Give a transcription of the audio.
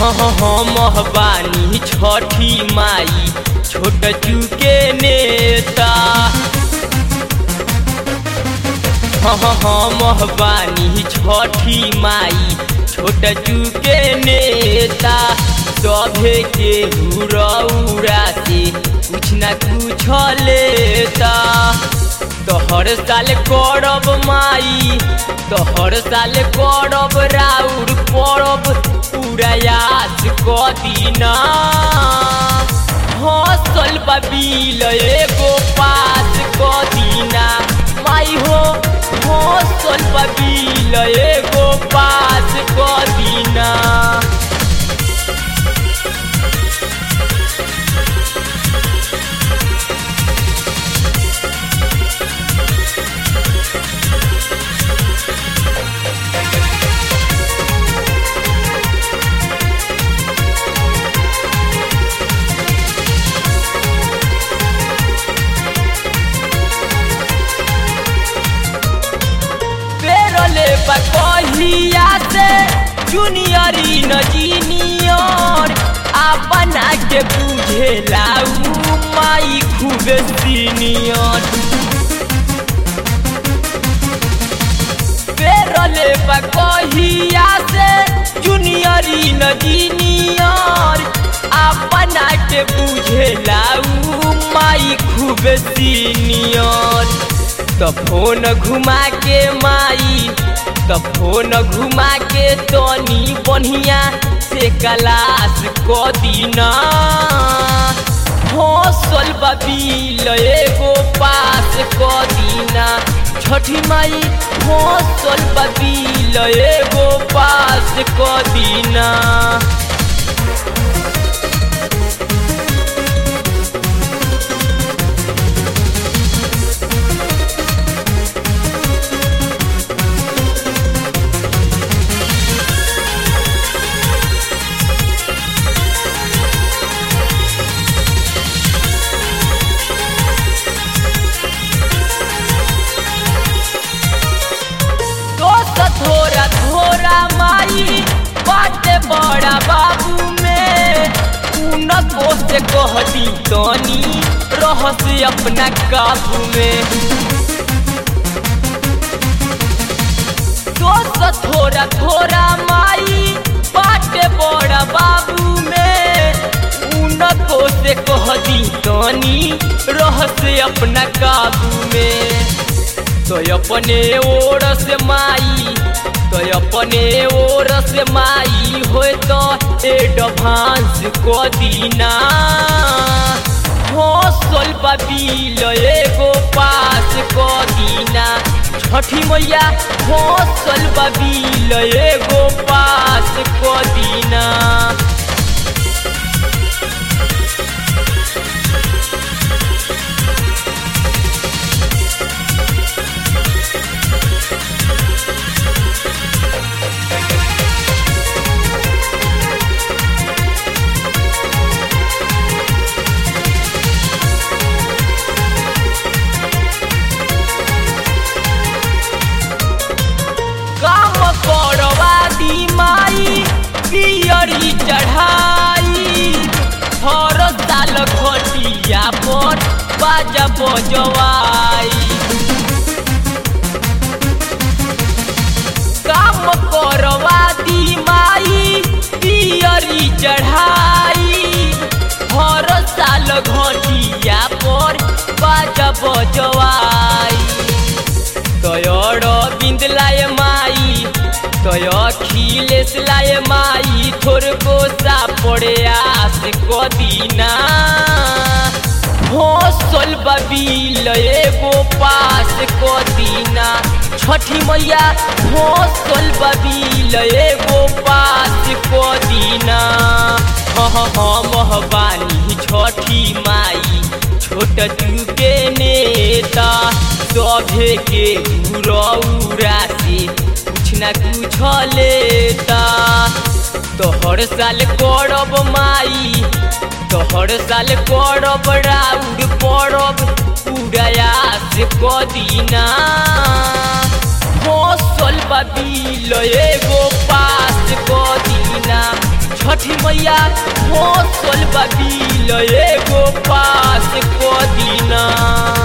हम बानी छठी माई छोट चुके नेता हम बानी छठी माई छोट चुके नेता सभे के हुरौरा से कुछ न कुछ लेता तो हर साल करब माई तो हर साल करब राउर परब उड़ायास कदीना हसल बबील एगो पास कदीना माई हो हसल बबील एगो पास कदीना पेरले बकहिया से जूनियरी न जीनियर आ बना के बुझे लाऊ माई खूब सीनियर पेरले बकहिया से जूनियरी न जीनियर आ बना के बुझे लाऊ माई खूब सीनियर तो फोन घुमा के माई तो फोन घुमा के तनी बढ़िया से क्लास क दीना हौसल बबील एगो पास क दीना छठी माई हौसल बबील एगो पास क दीना दोस्त थोड़ा थोड़ा माई बाटे बड़ा बाबू में उनको से कहती तनी रहस अपना काबू में दोस्त थोड़ा थोड़ा माई बाटे बड़ा बाबू में उनको से कहती तनी रहस अपना काबू में तो अपने ओर से माई तो अपने ओर से माई हो तो एडवांस को दीना हौसल बबील एगो पास को दीना छठी मैया हौसल बबील एगो पास को दीना काम करवा दी माई पियरी चढ़ाई हर साल घटिया पर बाजा बजवाई काम करवा दी माई पियरी चढ़ाई हर साल घटिया पर बाजा बजवाई तयर बिंद लाए माई तय अखिलेश लाए माई थोर को सा पड़े आस कदीना हौसल बबील एगो पास कदीना छठी मैया हौसल बबील एगो पास कदीना हम बानी छठी माई छोट चुके नेता सभे के रौरा से कुछ न कुछ लेता तो हर साल करब माई तो हर साल करब राउर परब उड़ायास कदीना हौसल बबील एगो पास कदीना छठी मैया फसल बबील एगो पास को दीना